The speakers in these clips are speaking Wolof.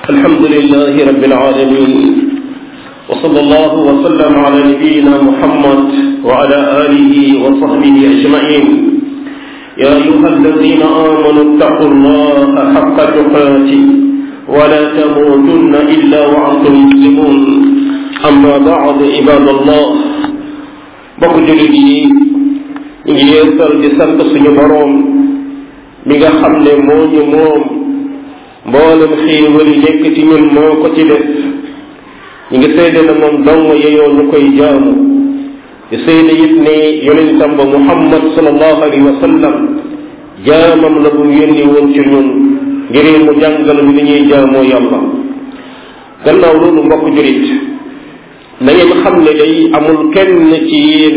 الحمد لله رب العالمين وصلى الله وسلم على نبينا محمد وعلى آله وصحبه أجمعين يا أيها الذين آمنوا اتقوا الله حق تقاته ولا تموتن إلا وأنتم مسلمون أما بعد عباد الله bokk jullit yi ñu ngi yeesal di sant suñu boroom mi nga xam ne moo ñu moom mboolem xéewal yi nekk ci ñun moo ko ci def ñu ngi seede na moom dong yeyoo ñu koy jaamu di seede it ne yonentam ba muhammad sallallahu alayhi wa sallam jaamam la bu yónni woon ci ñun ngir mu jàngal ñu ni ñuy jaamoo yàlla gannaaw loolu mbokk julit na ngeen xam ne day amul kenn ci yéen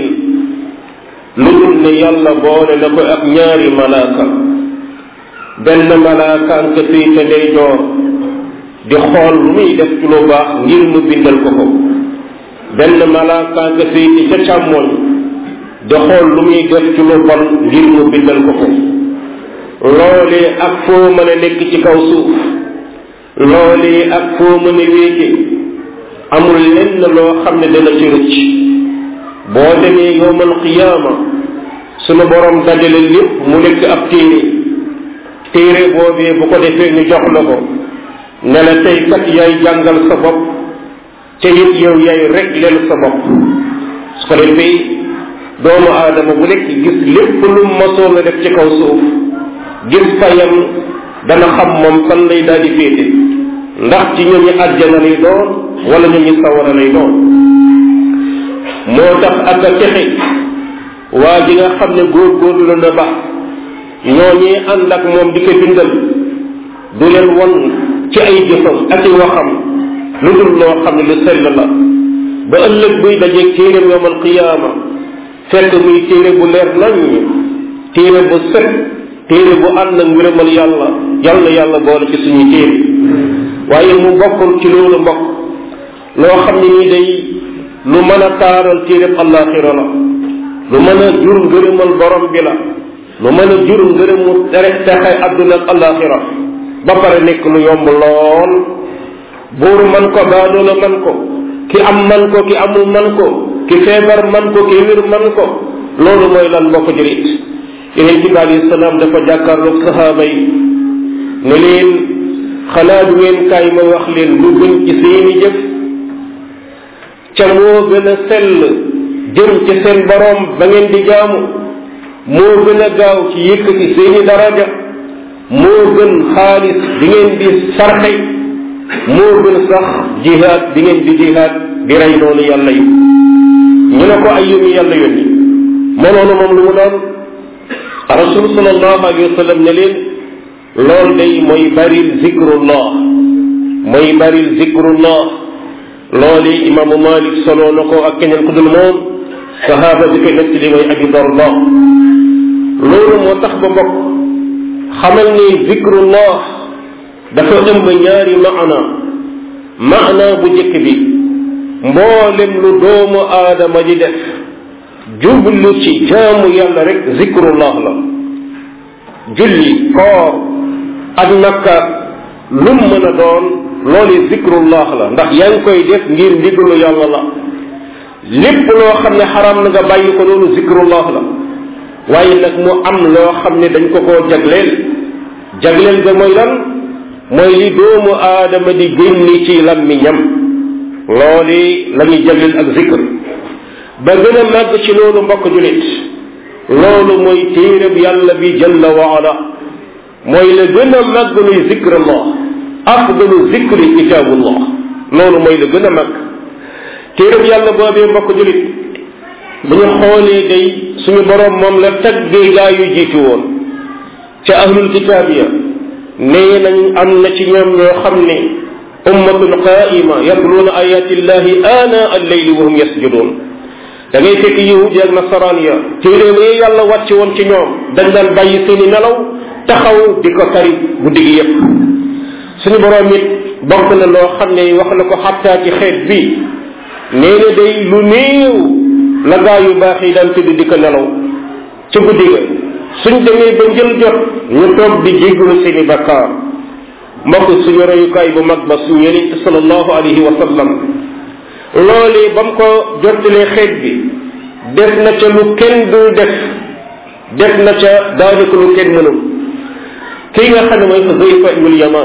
lu dul ne yàlla boole na ko ak ñaari malaaka benn malaakaan ka féete ndeyjoor di xool lu muy def ci lu baax ngir mu bindal ko ko benn malaakaan ka féete ca càmmoñ di xool lu muy def ci lu bon ngir mu bindal ko ko loolee ak foo mën a nekk ci kaw suuf loolee ak foo mën a wéete amul lenn loo xam ne dana ci rëcc boo demee yowmal qiyaama sunu borom dajale lépp mu nekk ab téere téere boobee bu ko defee ñu jox la ko ne la tey kat yaay jàngal sa bopp te it yow yaay regleel sa bopp su ko defee doomu aadama bu nekk gis lépp lu masoon a def ci kaw suuf gis fayam dana xam moom fan lay daal di féete ndax ci ñooñu àjjana lay doon wala ñooñu sawara lay doon moo tax ak a texe waa ji nga xam ne góorgóorlu la na ba ñooñee ànd ak moom di ko bindal du leen won ci ay jëfam ak i waxam lu dul loo xam ne lu sell la ba ëllëg buy dajeeg téeréem yowmal qiyaama fekk muy téere bu leer nañ téere bu set téere bu ànd ak ngërëmal yàlla yàlla yàlla boole ci suñuy téere waaye mu bokkul ci loolu mbokk loo xam ne nii day lu mën a taaral téereb àllaaxira la lu mën a jur ngërëmal borom bi la lu mën a jur ngërëmu tere texe àdduna ak àllaaxira ba pare nekk lu yomb lool buur man ko baadoola man ko ki am man ko ki amul man ko ki feebar man ko ki wér man ko loolu mooy lan mbokk jurit yeneen ci bi alayhi salaam dafa jàkkaarloog sahaaba yi ne leen xanaa du ngeen kaay ma wax leen lu gën ci seeni jëf ca moo gën a sell jëm ci seen boroom ba ngeen di jaamu moo gën a gaaw ci yëkkati seeni daraja moo gën xaalis bi ngeen di sarxe moo gën sax jihaad bi ngeen di jihaad di rey noonu yàlla yi ñu ne ko ay yónni yàlla yónni moo noonu moom lu mu doon rasul sallallahu alayhi wa sallam ne leen loolu day mooy baril zikrullah mooy baril zikrullah loolu imaamu malik solo na ko ak keneen ku dul moom sahaaba bi koy nettali mooy abi darda loolu moo tax ba mbokk xamal ni zikrullah dafa ëmb ñaari maana maana bu njëkk bi mboolem lu doomu aadama di def jublu ci jaamu yàlla rek zikrullah la julli koor ak nakka lum mën a doon loolu zikrullah la ndax yaa ngi koy def ngir ndigalu yàlla la lépp loo xam ne xaram na nga bàyyi ko loolu zikrullah la waaye nag mu am loo xam ne dañ ko koo jagleel jagleel ga mooy lan mooy li doomu aadama di génni ci làmmiñam loolu la ñuy jagleel ak zikr ba gën a màgg ci loolu mbokk julit loolu mooy téereb yàlla bi jalla wa ala mooy la gën a màgg luy zikrullah afdalu zikri kitaabullah loolu mooy la gën a màgg téereb yàlla boobee mbokk julit bu ñu xoolee day suñu boroom moom la taggee gaa yu jiitu woon ca ahlul kitaab ya nee nañ am na ci ñoom ñoo xam ne ummatun qaima yatluuna ayatillahi ana alleyli wa hum yasjuduun da ngay fekk yahudi ak nasaraan ya téere yi yàlla wàcc woon ci ñoom dañ daan bàyyi seeni nelaw taxaw di ko tari guddi gi yépp suñu boroom it bokk na loo xam ne wax na ko xattaa ci xeet bi nee na day lu néew la gaa yu baax yi daan tëdd di ko nelaw ca guddi ga suñ demee ba njël jot ñu toog di jéggalu seeni bakkaar mbokk suñu royukaay bu mag ba suñu yonent sallallahu alayhi wa sallam loolee ba mu ko jottalee xeet bi def na ca lu kenn dul def def na ca daanaka lu kenn mënul kii nga xam ne mooy Xuzayfa ibnul Yamaan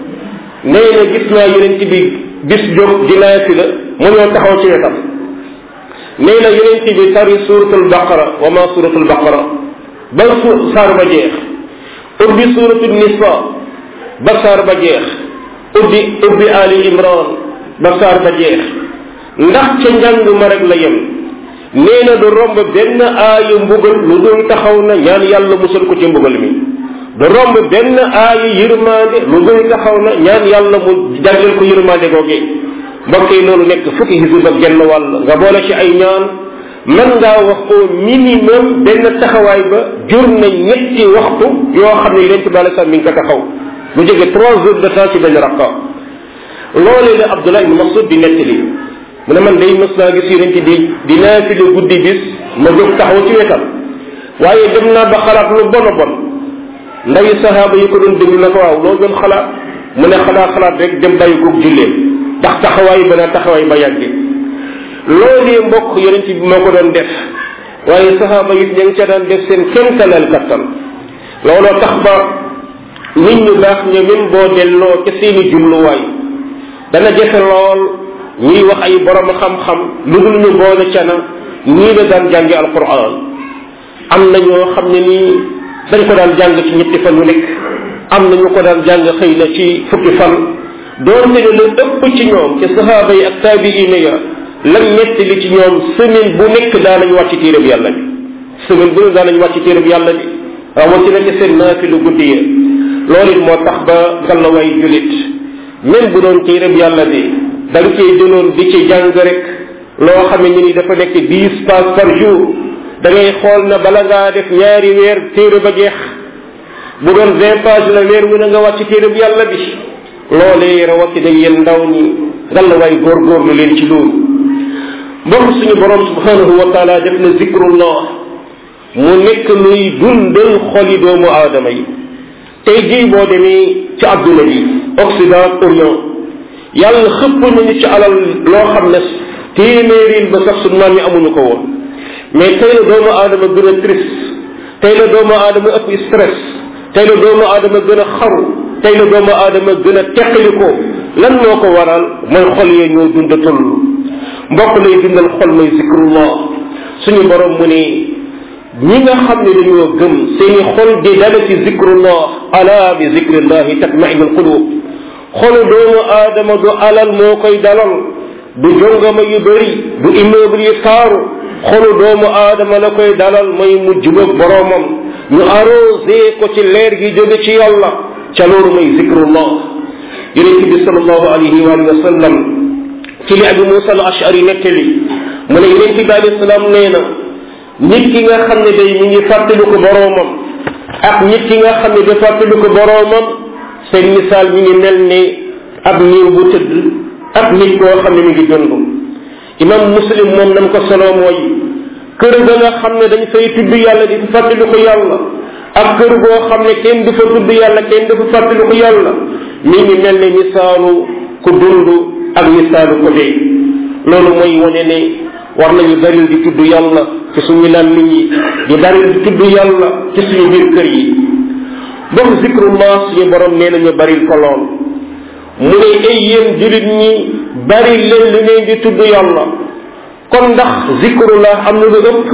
nee na gis naa yonent bi bis jóg dinaa fi la mu ñoo taxaw ci wetam nee na yonent bi tari suratul baqara wa ma suratul baqara ba su saar ba jeex ubbi suratul nisa ba saar ba jeex ubbi ubbi ali imran ba saar ba jeex ndax ca njàng ma rek la yem nee na du romb benn aayu mbugal lu dul taxaw na ñaan yàlla musal ko ci mbugal mi du romb benn aayu yërmande lu dul taxaw na ñaan yàlla mu jagleel ko yërmande googee mbokk yi loolu nekk fukki xisib ak genn wàll nga boole ci ay ñaan man ngaa wax au minimum benn taxawaay ba jur na ñetti waxtu yoo xam ne yonent bi alei salaam mi ngi ko taxaw lu jóge trois heures de temps ci benn rakka loolee la Abdullah ibn Mas'ud di nettali mu ne man day mës naa gis yonent bi di naafile guddi bis ma jóg taxaw ci wetam waaye dem naa ba xalaat lu bon a bon ndawi sahaaba yi ko doon déglu na ko waaw loo doon xalaat mu ne xalaat xalaat rek dem bàyyi koog julleen ndax taxawaay ba na taxawaay ba yàgge loolee mbokk yonent bi moo ko doon def waaye sahaaba yi ña ngi ca daan def seen kéemtalal kattan looloo tax ba nit ñu baax ña même boo delloo ca seeni jubluwaay dana jafe lool ñuy wax ay borom xam-xam lu dul ñu boole ca na ñii la daan jàngi alquran am na ñoo xam ne nii dañ ko daan jàng ci ñetti fan yu nekk am na ñu ko daan jàng xëy na ci fukki fan doonte ne la ëpp ci ñoom ci sahaaba yi ak taabiina ya lan ñetti li ci ñoom semaine bu nekk daa nañ wàcc téereb yàlla bi semaine bu ne daa nañ wàcc téereb yàlla bi rawatina ci seen naafilu guddi ya loolu it moo tax ba ngallaway julit même bu doon téereb yàlla bi da nga cee jëloon di ci jàng rek loo xam ne ni dafa nekk dix pages par jour da ngay xool na bala ngaa def ñaari weer téere ba jeex bu doon vingt pages la weer wu na nga wàcc téere bu yàlla bi loolee rawatina yéen ndaw ñi ngal la waay góorgóorlu leen ci loolu mbokk suñu borom subhanahu wa taala def na zikrullah mu nekk luy dundal xoli doomu aadama yi tey jii boo demee ci adduna bi occident orient yàlla xëpp nañu ci alal loo xam ne téeméeril ba sax suñu maam yi amuñu ko woon mais tey la doomu aadama gën a triste tey la doomu aadama ëpp stress tey la doomu aadama gën a xaru tey la doomu aadama gën a teqaliko lan moo ko waral mooy xol yee ñoo dundatul mbokk lay dundal xol mooy zikrullah suñu borom mu ne ñi nga xam ne dañoo gëm seeni xol di dala ci zikrullah ala bi zikrillahi tatmainu alqulub xolu doomu aadama du alal moo koy dalal du jongama yu bëri du immeuble yu taaru xolu doomu aadama la koy dalal mooy mu jubóog boroomam ñu arrosé ko ci leer gi jóge ci yàlla ca loolu mooy zikrullah yonent bi salallahu alayhi wa sallam ci li abi musa al ashari nettali mu ne yonent bi alayhi salaam nee na nit ki nga xam ne day mi ngi fàttaliku boroomam ak nit ki nga xam ne da fàttaliku boroomam seen misaal mi ngi mel ni ab niiw bu tëdd ak nit koo xam ne mi ngi dund imam muslim moom nam ko solo mooy kër ga nga xam ne dañ fay tudd yàlla di fa fàttaliku yàlla ak kër goo xam ne kenn du fa tudd yàlla kenn du fa fàttaliku yàlla mi ngi mel ni misaalu ku dund ak misaalu ko dee loolu mooy wane ne war nañu baril di tudd yàlla ci suñu làmmiñ yi di baril di tudd yàlla ci suñu biir kër yi donc zikrullah suñu borom nee nañu baril ko lool mu ne ay yéen julit ñi bari leen li ngeen di tudd yàlla kon ndax zikrullah am na lu ëpp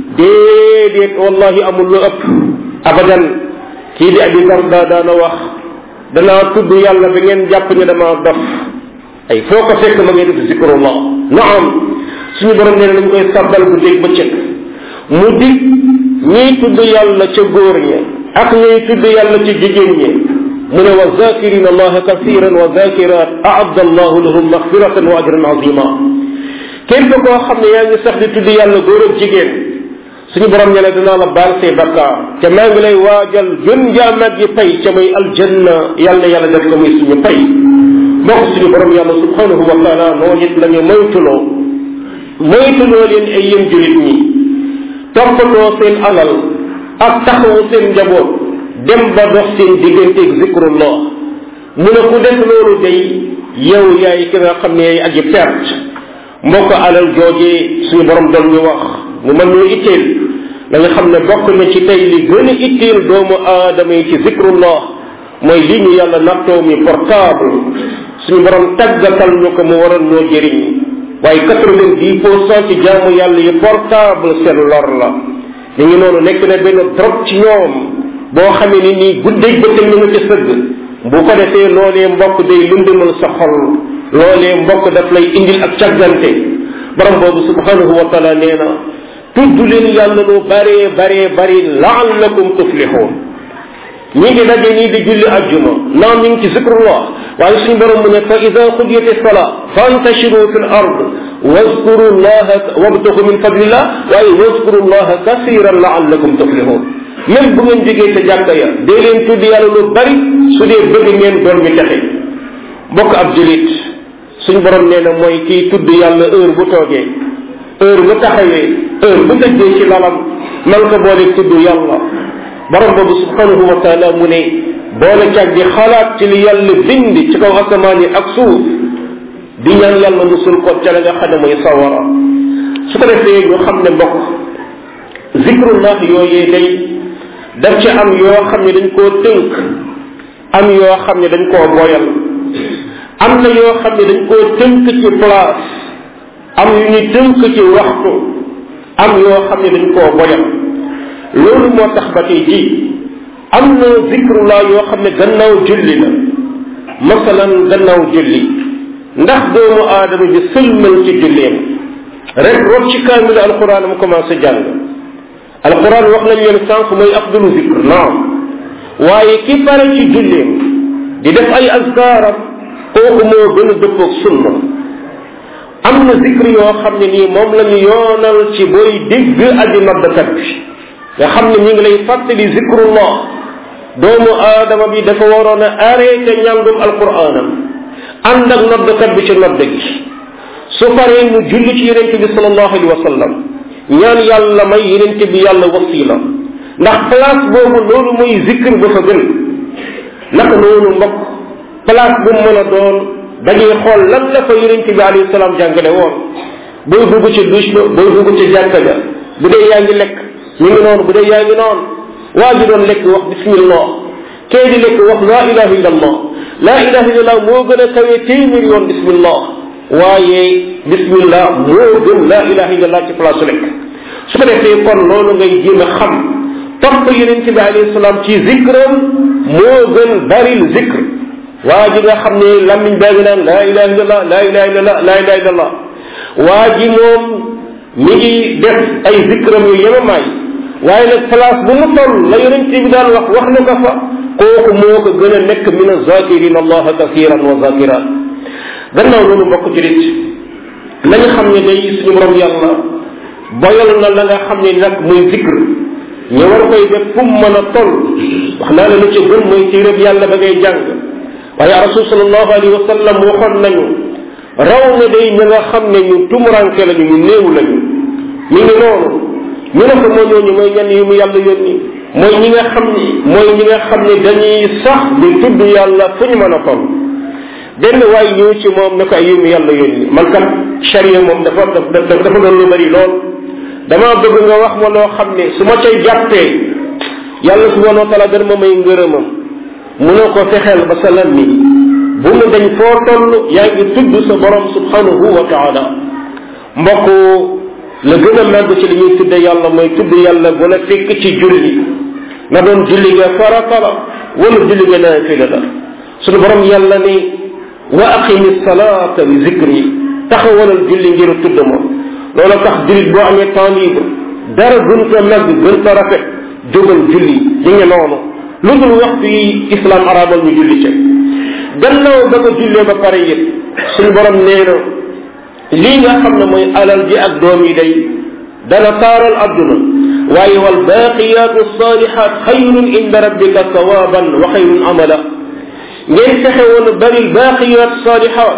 déedéet wallahi amul lu ëpp abadan kii di abi darda daana wax danaa tudd yàlla ba ngeen jàpp ne dama dof ay foo ko fekk ma ngay def zikrullah naam suñu borom nee na dañ koy sabbal bu dégg bëccëg mu dig ñiy tudd yàlla ca góor ña ak ñuy tudd yàlla ci jigéen ñi mu ne wa zakirina allaha kathiran wa zakirat aadda allahu lahum maxfiratan wa ajran azima képp koo xam ne yaa ngi sax di tudd yàlla góor ak jigéen suñu borom ne la dinaa la baal say bakkaar te maa ngi lay waajal gën jaamaat yi pay ca muy aljanna yàlla yàlla def ko muy suñu pay mbokk suñu borom yàlla subhanahu wa taala noonu it la ñu moytuloo moytuloo leen ay yéen julit ñi toppatoo seen alal ak taxawu seen njaboot dem ba dox seen digganteeg zikrullah mu ne ku def loolu day yow yaay ki nga xam ne yaay aji perte mbokk alal joojee suñu borom doon ñu wax mu mën ñu itteel da nga xam ne bokk na ci tey li gën a itteel doomu aadama yi ci zikrullah mooy li ñu yàlla nattoo mi portable suñu borom tàggatal ñu ko mu waroon ñoo jëriñ waaye quatre-vingt-dix pour cent ci jaamu yàlla yi portable seen lor la ñu ngi noonu nekk na benn drogue ci ñoom boo xamee ni nii guddeeg bëccëg ñu nga ci sëgg bu ko defee loolee mbokk day lundumal sa xol loolee mbokk daf lay indil ak càggante borom boobu subhanahu wa taala nee na tudd leen yàlla lu baree baree bari laallakum tuflixuun ñi ngi daje nii di julli ajjuma naam ñu ngi ci zikrullah waaye suñu borom mu ne fa ida qudiyat sala fantashiru fi l ard واذكروا الله وابتغوا من فضل الله waaye واذكروا الله كثيرا لعلكم تفلحون même bu ngeen jógee ca jàkka ya dee leen tudd yàlla lu bari su dee bëgg ngeen doon mi texe mbokk ab julit suñ borom nee na mooy kii tudd yàlla heure bu toogee heure bu taxawee heure bu tëddee ci lalam man ko boole tudd yàlla borom boobu subhanahu wa taala mu ne boole cag di xalaat ci li yàlla bind ci kaw asamaan yi ak suuf di ñaan yàlla musul ko ca la nga xam ne mooy sawara su ko defee ñu xam ne mbokk zikrullah yooyee day daf ci am yoo xam ne dañ koo tënk am yoo xam ne dañ koo boyal am na yoo xam ne dañ koo tënk ci place am yu ñu tënk ci waxtu am yoo xam ne dañ koo boyal loolu moo tax ba tey ji am na zikrullah yoo xam ne gannaaw julli la masalan gannaaw julli ndax doomu aadama bi sëlmal ci julleem rek rot ci kaamil alquran mu commencé jàng alquran wax nañ leen sànq mooy afdalu zikr naam waaye ki pare ci julleem di def ay azkaaram kooku moo gën a dëppoog sunna am na zikr yoo xam ne nii moom la ñu yoonal ci booy dégg aji noddkat bi nga xam ne ñu ngi lay fàttali zikrullah doomu aadama bi dafa waroon a arrêté ñàngum alquranam ànd ak noddkat bi ci nodd gi su paree mu julli ci yonente bi salallahu alayhi wa sallam ñaan yàlla may yonente bi yàlla wasila ndax place boobu loolu mooy zikr ba fa gën naka noonu mbokk place bu mu mën a doon dañuy xool lan la fa yonente bi alayhi salaam jàngale woon booy dugg ci douche ba booy dugg ci jàkka ja bu dee yaa ngi lekk ñu ngi noonu bu dee yaa ngi noonu waa ji doon lekk wax bismillah kee di lekk wax laa ilaha illa allah laa ilaha illa allah moo gën a kawee téeméer yoon bismillah waaye bismillah moo gën laa ilaha illa allah ci place lekk su ko defee kon loolu ngay jéem a xam topp yonente bi alayhi salaam ci zikram moo gën baril zikr waa ji nga xam ne lammiñ baa ngi naan laa ilaha illa allah laa ilaha illa allah laa ilaha illa allah waa ji moom mi ngi def ay zikram yu yemamaay waaye nag place bu mu toll la yonent bi daan wax wax na ko fa kooku moo ko gën a nekk min azakirin allaha kasiran wa zakirat gannaaw loolu mbokk ci rit nañu xam ne day suñu borom yàlla boyal na la nga xam ne nag muy zikr ñu war koy def fu mu mën a toll wax naa la lu ci gën mooy ci rëb yàlla ba ngay jàng waaye rasul salallahu alayhi wa sallam waxoon nañu raw na day ñi nga xam ne ñu tumuranke lañu ñu néew lañu mi ngi noonu ñu ne ko moo ñooñu mooy ñenn yu mu yàlla yónni mooy ñi nga xam ni mooy ñi nga xam ne dañuy sax di tudd yàlla fu ñu mën a toll benn waay ñëw ci moom ne ko ay yu mu yàlla yónni man kat charia moom dafa dafa dafa doon lu bari lool dama bëgg nga wax ma loo xam ne su ma cay jàppee yàlla subhanahu wa taala dana ma may ngërëmam mu ne ko fexeel ba sa lam mi bu mu dañ foo toll yaa ngi tudd sa borom subhanahu wa taala mbokk la gën a màgg ci li ñuy tudde yàlla mooy tudd yàlla bu la fekk ci julli na doon julli nga farata la wala julli nga naafila la sunu borom yàlla ni wa aqimi salata bi zikri taxawalal julli ngir tudd ma loola tax jullit boo amee temps libre dara gën ko màgg gën ko rafet jógal julli ñi ngi noonu lu dul waxtu yi islam arabal ñu julli ca gannaaw ba ko jullee ba pare yëpp suñu borom nee na lii nga xam ne mooy alal ji ak doom yi day dana taaral adduna waaye wal baqiyatu salihat xayrun inda rabbika sawaban wa xayrun amala ngeen fexe woon bari baqiyat salihat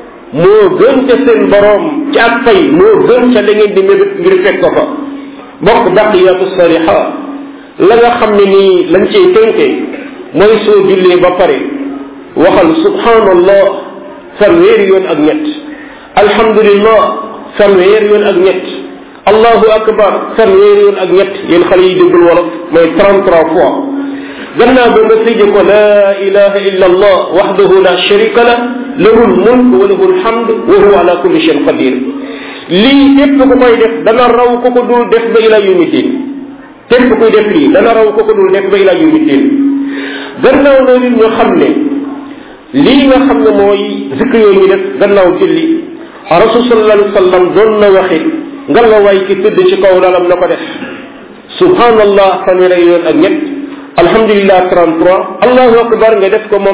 moo gën ca seen borom ci ak fay moo gën ca da ngeen di mébét ngir fekk ko fa bokk baqiyatu salihat la nga xam ne nii lañ cay tënkee mooy soo jullee ba pare waxal subhanallah fanweeri yoon ak ñett alhamdulillah fanweeri yoon ak ñett allahu akbar fanweeri yoon ak ñett yéen xale yi déggul wolof mooy 33 fois gannaaw ba nga tëje ko la ilaha illa allah waxdahu la sharika la lahu lmulk wa lahu lhamd wa huwa ala kulli shayin qadir lii képp ku koy def dana raw ko ko dul def ba ila yawmi din képp kuy def lii dana raw ko ko dul def ba ila yawmi din gannaaw loolu ñu xam ne lii nga xam ne mooy zikr yooyu ñu def gannaaw julli rasul sallallahu alayhi wa sallam doon na waxe nga la waay ki tëdd ci kaw lalam na ko def subhanallah fanweeri yoon ak ñett alhamdulillah 33 allahu akbar nga def ko moom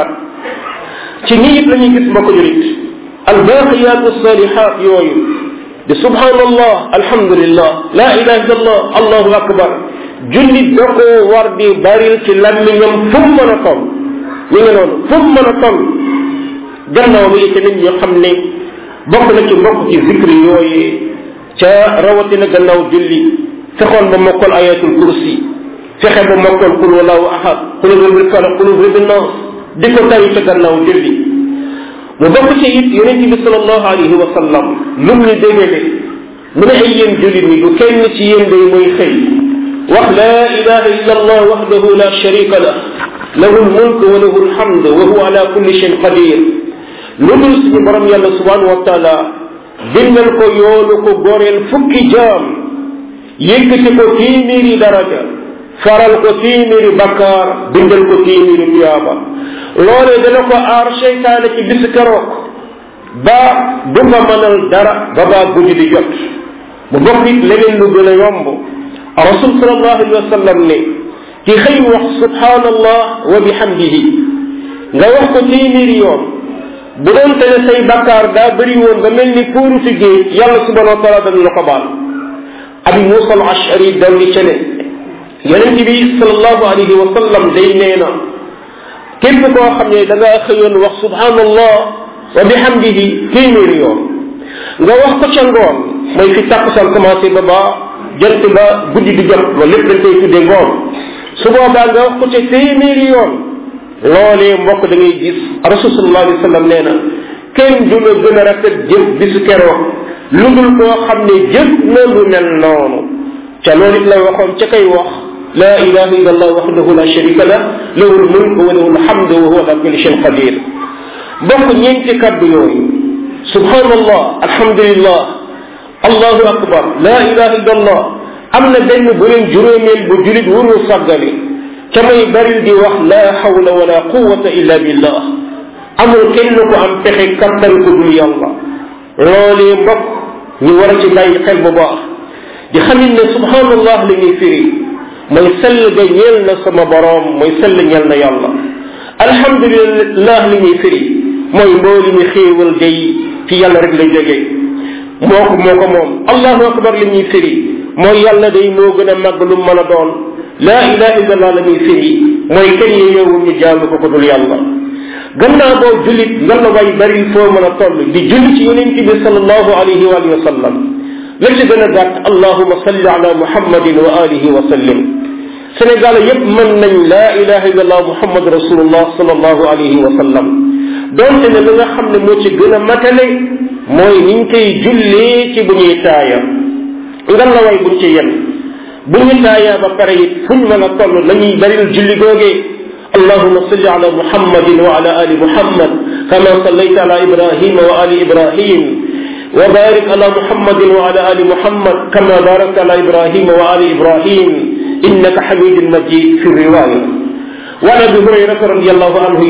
34 ci nii it la ñuy gis mbokk julit albaqiyat salihat yooyu di subhanallah alhamdulillah la ilaha illallah allahu akbar jullit da koo war di baril ci làmmiñam fu mu mën a toll ñu ngi noonu fu mu mën a toll gannaaw bi ci nit ñi xam ne bokk na ci mbokk ci zikri yooyu ca rawatina gannaaw julli fexoon ba mokkal ayatul kursi fexe ba mokkal qul wallahu ahad qul rabbil falaq qul rabbin nas di ko tari ca gannaaw julli mu bokk ci it yonente bi salallahu alayhi wa sallam lum ñu dégale mu ne ay yéen jullit ñi du kenn ci yéen day mooy xëy wax la ilaha illa allah wahdahu la sharika lah lahu lmulk wa lahu lhamd wa huwa ala kulli shayin qadir lu dul suñu borom yàlla subhanahu wa taala bindal ko yoolu ko goreel fukki jaam yëkkati ko téeméeri daraja faral ko téeméeri bakkaar bindal ko téeméeri tuyaaba loolee dana ko aar seytaane ci bis keroog ba du ko mënal dara ba baa guddi di jot mu bokk it leneen lu gën a yomb rasul salallahu alayhi wa sallam ne ki xëy wax subhanallah wa bihamdihi nga wax ko téeméeri yoon bu doon te ne say bakkaar daa bëri woon ba mel ni puuru fi géej yàlla subhanahu wa taala dana la ko baal abi musa al ashari dolli ca ne yonent bi salallahu alayhi wa sallam day nee na képp koo xam ne da ngaa xëyoon wax subhanallah wa bihamdihi téeméeri yoon nga wax ko ca ngoon mooy fi tàkkusaan commencé ba ba jant ba guddi di jot loolu lépp dañ koy tuddee ngoon su boobaa nga wax ko ca téeméeri yoon loolee mbokk da ngay gis rasul sallallahu alayhi wa sallam nee na kenn du la gën a rafet jëf bisu keroog lu dul koo xam ne jëf na lu mel noonu ca loolu it la waxoon ca kay wax la ilaha illa allah wahdahu la sharika lah lahu lmulk wa lahu lhamdu wa huwa ala kulli shayin qadir bokk ñeenti kaddu yooyu subhanallah alhamdulillah allahu akbar la ilaha illa allah am na benn bu leen juróomeel bu julit warul sàggane ca may baril di wax la hawla wala quwata illa billah amul kenn ko am pexe kattan ko dul yàlla loolee mbokk ñu war a ci bàyyi xel bu baax di xamit ne subhanallah li ñuy firi mooy sell ga ñeel na sama boroom mooy sell ñeel na yàlla alhamdulillah li ñuy firi mooy mbooli mi xéewal day ci yàlla rek lay jógee moo ko moo ko moom allahu akbar li ñuy firi mooy yàlla day moo gën a màgg lu mën a doon laa ilaha illallah la ñuy firi mooy kenn yeewul ñu jaamu ko ko dul yàlla gannaaw boo jullit nga la way bari foo mën a toll di julli ci yonent bi sallallahu alayhi wa alihi wa sallam la ci gën a gàtt allahuma salli ala muhammadin wa alihi wa sallim sénégal yépp mën nañ laa ilaha illallah muhammad rasulullah sallallahu alayhi wa sallam donte ne li nga xam ne moo ci gën a matale mooy niñ koy jullee ci bu ñuy taaya nga la way buñ ci yenn bu ñu taayaa ba pare it fuñ mën a toll nañuy baril julli googee اللهم صل على محمد وعلى ال محمد كما صليت على ابراهيم وال ابراهيم وبارك على محمد وعلى ال محمد كما باركت على ابراهيم وال ابراهيم انك حميد مجيد في الروايه وعن ابي هريره رضي الله عنه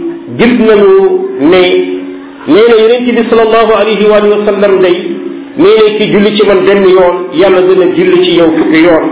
جبنا ne nee na yonent bi salallahu alayhi wa alihi wa sallam day nee na ki julli ci man benn yoon yàlla dina julli ci yow fukki yoon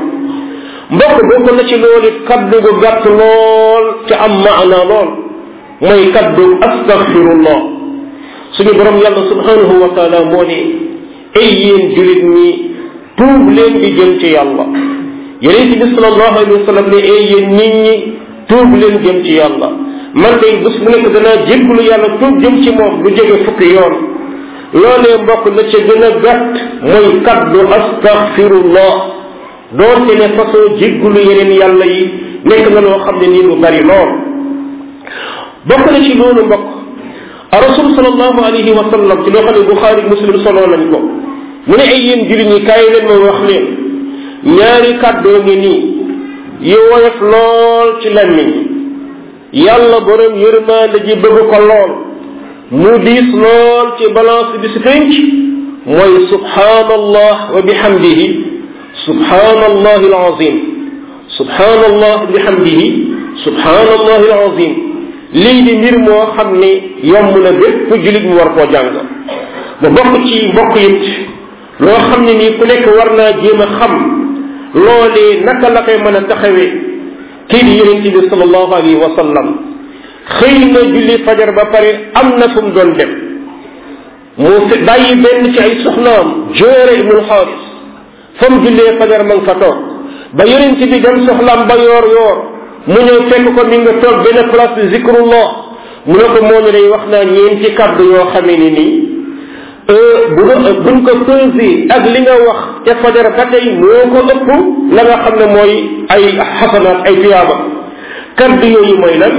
mbokk bokk na ci loolu kaddu gu gàtt lool te am maana lool mooy kaddu astaghfirullah suñu borom yàlla subhanahu wa taala moo ne ay yéen julit ñi tuub leen di jëm ci yàlla yonente bi salallahu alayhi wa sallam ne ay yéen nit ñi tuub leen jëm ci yàlla man day bés bu nekk danaa jégglu yàlla tuub jëm ci moom lu jóge fukki yoon loolee mbokk la ca gën a gàtt mooy kaddu astaghfirullah doonte ne façon jéggulu yeneen yàlla yi nekk na loo xam ne nii lu bari lool bokk na ci loolu mbokk rasul sallallahu alayhi wa sallam ci loo xam ne buxaari muslim solo nañ ko mu ne ay yéen jullit ñi kaay leen ma wax leen ñaari kàddoo ngi nii yu woyof lool ci lammiñ yàlla borom yërmaande ji bëgg ko lool mu diis lool ci balance bi si penc mooy subhanallah wa bihamdihi subhanallah alazim subhanallah bihamdihi subhanallah alazim lii di mbir moo xam ne yomb na bépp julit mu war koo jàng ba bokk ci mbokk it loo xam ne nii ku nekk war naa jéem a xam loolee naka la koy mën a taxawee kii di yonent bi sallallahu alayhi wa sallam xëy na julli fajar ba pare am na fu mu doon dem mu fi bàyyi benn ci ay soxnaam joore ibnul xaaris fa mu jullee fajar ma nga fa toog ba yonent bi dem soxlaam ba yoor yoor mu ñëw fekk ko mi nga toog benn place de zikrullah mu ne ko moo ne day wax naa ñeenti kàddu yoo xamee ni nii bu buñ ko pesé ak li nga wax ca fajar ba tey moo ko ëpp la nga xam ne mooy ay xasanaat ay tuyaaba kàddu yooyu mooy lan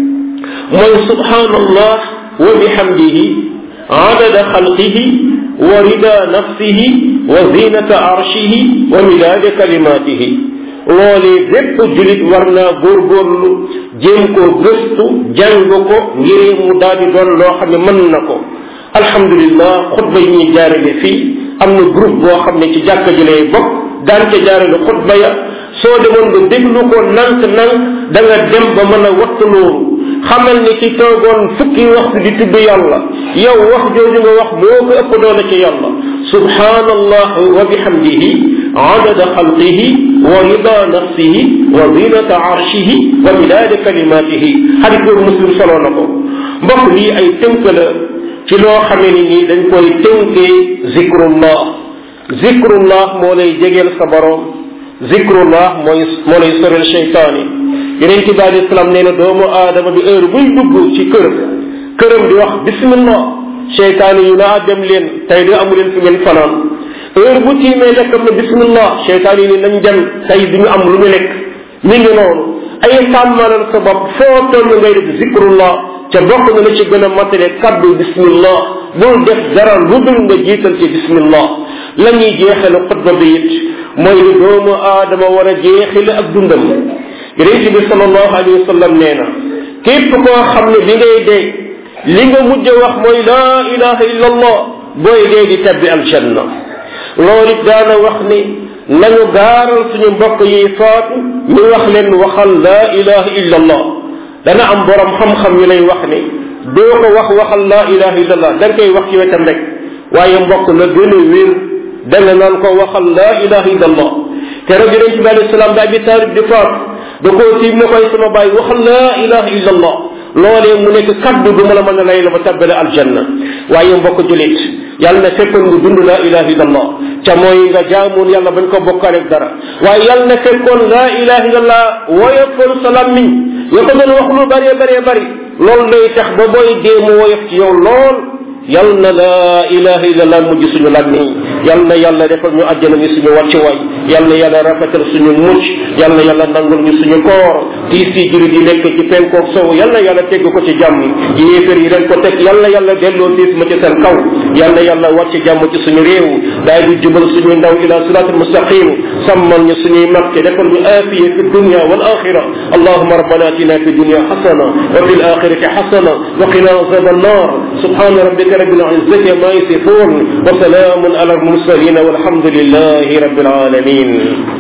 mooy subhanallah wa bihamdihi adada xalqihi wa rida nafsihi wa zinata arshihi wa midaada kalimatihi loolee bépp julit war naa góorgóorlu jéem koo gëstu jàng ko ngir mu daal di doon loo xam ne mën na ko alhamdulillah xutba yi ñuy jaarale fii am na groupe boo xam ne ci jàkka ji lay bokk daan ca jaarale xutba ya soo demoon nga déglu ko nank nank da nga dem ba mën a wattu loolu xamal ni ci toogoon fukki waxtu di tudd yàlla yow wax jooju nga wax moo ko ëpp doole ci yàlla subhanallah wa bihamdihi adada xalqihi wa rida nafsihi wa zinata arshihi wa midaada kalimatihi xadis boobu muslim soloo na ko mbokk lii ay tënk la ci loo xamee ni nii dañ koy tënkee zikrullah zikrullah moo lay jegeel sa borom zikrullah mooy moo lay sorel cheytaani yeneen ci baal islam nee na doomu aadama bi heure buy dugg ci kër këram di wax bismillah cheytaani yu naa dem leen tey de amu leen fi ngeen fanaan heure bu tiimee lekkam na bismillah cheytaani ni nañ dem tey du ñu am lu ñu lekk mi ngi noonu ay sàmmalal sa bopp foo toll ngay def zikrullah ca bokk na la ci gën a matale kaddu bismillah bul def dara lu dul nga jiital ci bismillah la ñuy jeexale xutba bi it mooy li doomu aadama war a jeexile ak dundam yonent bi sallallahu alayhi wa sallam nee na képp koo xam ne bi ngay dee li nga mujj wax mooy laa ilaha illa allah booy dee di tabbi aljanna loolu it daana wax ni nañu gaaral suñu mbokk yi faatu ñu wax leen waxal laa ilaha illa allah dana am borom xam-xam yu lay wax ni doo ko wax waxal laa ilaha illa allah da nga koy wax ci wetam rek waaye mbokk la gën a wér da nga naan ko waxal laa ilaha illa allah te rek yonent bi alayhi salaam da abi taalib di faatu da koo tiim ne koy sama bàyyi waxal laa ilaha illa allah loolee mu nekk kaddu du ma la mën a lay la ba tabbale aljanna waaye mbokk julit yàlla na fekkoon nga dund laa ilaha illa allah ca mooy nga jaamoon yàlla bañ ko bokkaaleeg dara waaye yàlla na fekkoon laa ilaha illa allah woyofoon sa lammiñ nga ko doon wax lu bëree bëree bëri loolu day tax ba booy dee mu woyof ci yow lool yal na laa ilaha illa allah mujj suñu lammiñ yal na yàlla defal ñu àjjana ñu suñu wàccuwaay yal na yàlla rafetal suñu mucc yal na yàlla nangul ñu suñu koor tiis yi jurit yi nekk ci penkoog sow yal na yàlla tegg ko ci jàmm yéefér yi leen ko teg yal na yàlla delloo tiis ma ci seen kaw yal na yàlla wàcc jàmm ci suñu réew daay du jubal suñuy ndaw ila siratul mustaqim sàmmal ñu suñuy mag te defal ñu aafiya fi dunya wal axira allahuma rabbana atina fi dunya xasana wa fi alaxirati xasana wa qina azab annar subhana rabbika rabbil izzati ma yasifun wa salamun ala المرسلين والحمد لله رب العالمين